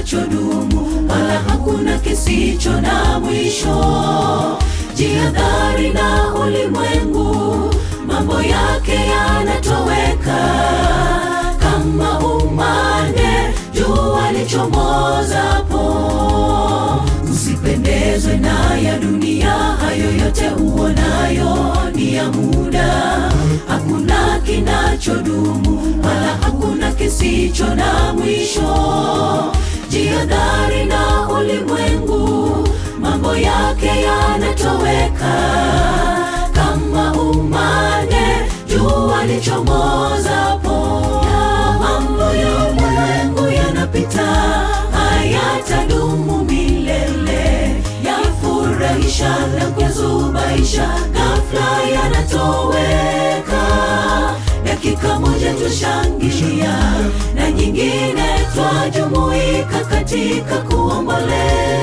kinachodumu, wala hakuna kisicho na mwisho. Jihadhari na ulimwengu, mambo yake yanatoweka kama umande jua lichomozapo. Usipendezwe na ya dunia, hayo yote uonayo ni ya muda. Hakuna kinachodumu, wala hakuna kisicho na mwisho. Jihadhari na ulimwengu, mambo yake yanatoweka kama umande jua lichomozapo. Mambo ya ulimwengu yanapita, hayatadumu milele. Yafurahisha na kuzubaisha, ghafla yanatoweka. Dakika moja twashangilia, na nyingine twajumuika katika kuomboleza.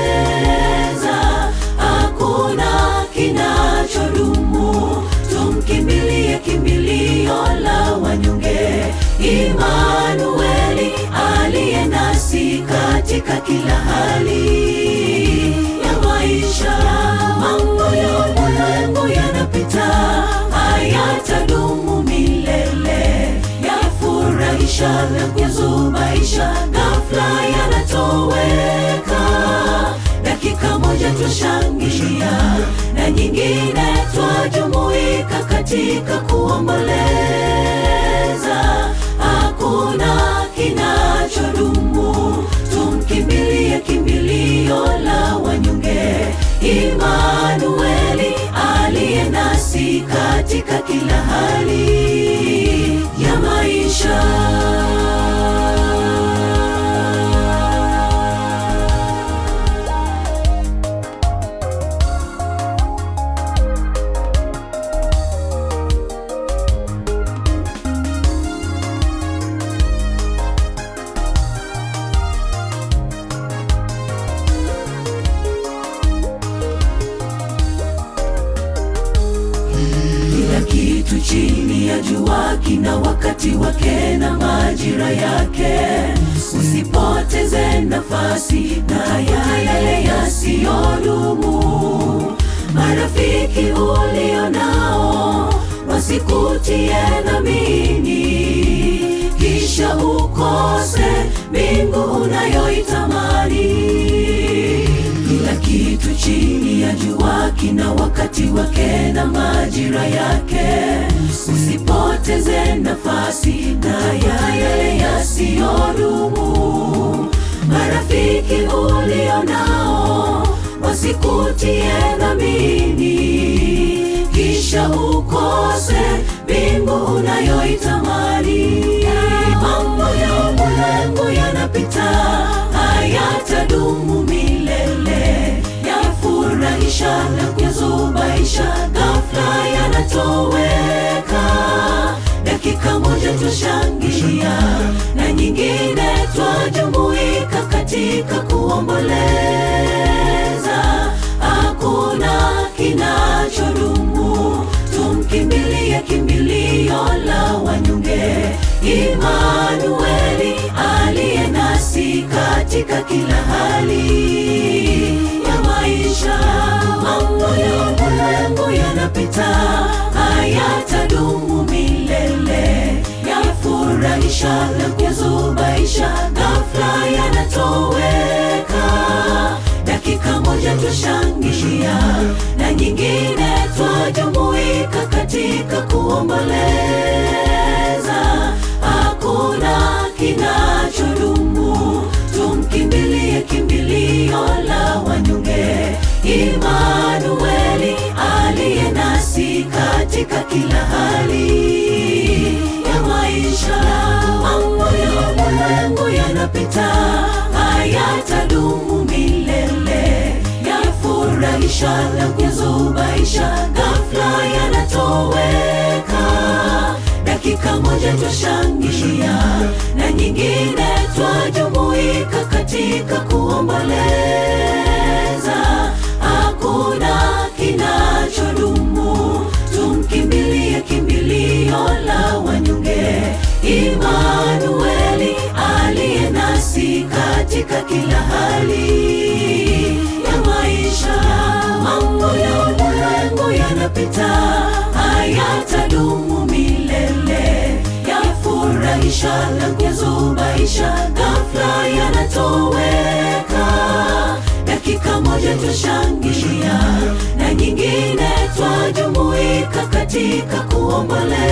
Hakuna kinachodumu, tumkimbilie kimbilio la wanyonge, Imanueli aliye nasi katika kila hali ya maisha. Mambo ya ulimwengu yanapita, hayatadumu milele. Yafurahisha na kuzubaisha, ghafla yanatoweka. Dakika moja twashangilia, na nyingine twajumuika katika kuomboleza. Hakuna kinachodumu, tumkimbilie kimbilio la wanyonge, Imanueli aliye nasi katika kila hali ya maisha. Kila kitu chini ya jua kina wakati wake na majira yake. Usipoteze nafasi na yale yasiyodumu. Marafiki ulio nao wasikutie dhamini, kisha ukose mbingu unayoitamani. Kila kitu chini ya jua kina wakati wake na majira yake. Usipoteze nafasi na yale yasiyodumu. Marafiki ulio nao wasikutie dhamini, kisha ukose mbingu unayoitamani. Mambo ya ulimwengu yanapita, hayatadumu milele. Yafurahisha na kuzubaisha, ghafla yanatoweka. Dakika moja twashangilia, na nyingine twajumuika katika kuomboleza. Hakuna kinachodumu, tumkimbilie kimbilio la wanyonge, Imanueli aliye nasi katika kila hali ya maisha. Mambo ya ulimwengu yanapita, hayatadumu milele. Yafurahisha na kuzubaisha, ghafla yanatoweka. Dakika moja twashangilia, na nyingine twajumuika katika kuomboleza. Hakuna kinachodumu, tumkimbilie kimbilio la wanyonge, Imanueli aliye nasi katika kila hali ya maisha. Mambo ya ulimwengu yanapita, hayatadumu milele. Yafurahisha na kuzubaisha, ghafla yanatoweka. Dakika moja twashangilia, na nyingine twajumuika katika kuomboleza. Hakuna kinachodumu, tumkimbilie kimbilio la wanyonge, Imanueli aliye nasi katika kila twashangilia na nyingine twajumuika katika kuomboleza.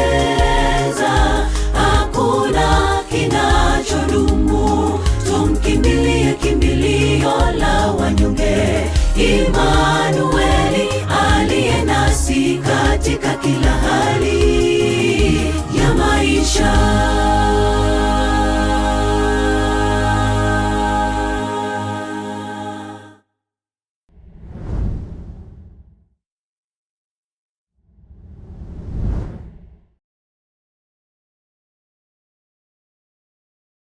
Hakuna kinachodumu, tumkimbilie kimbilio la wanyonge, Imanueli aliye nasi katika kila hali ya maisha.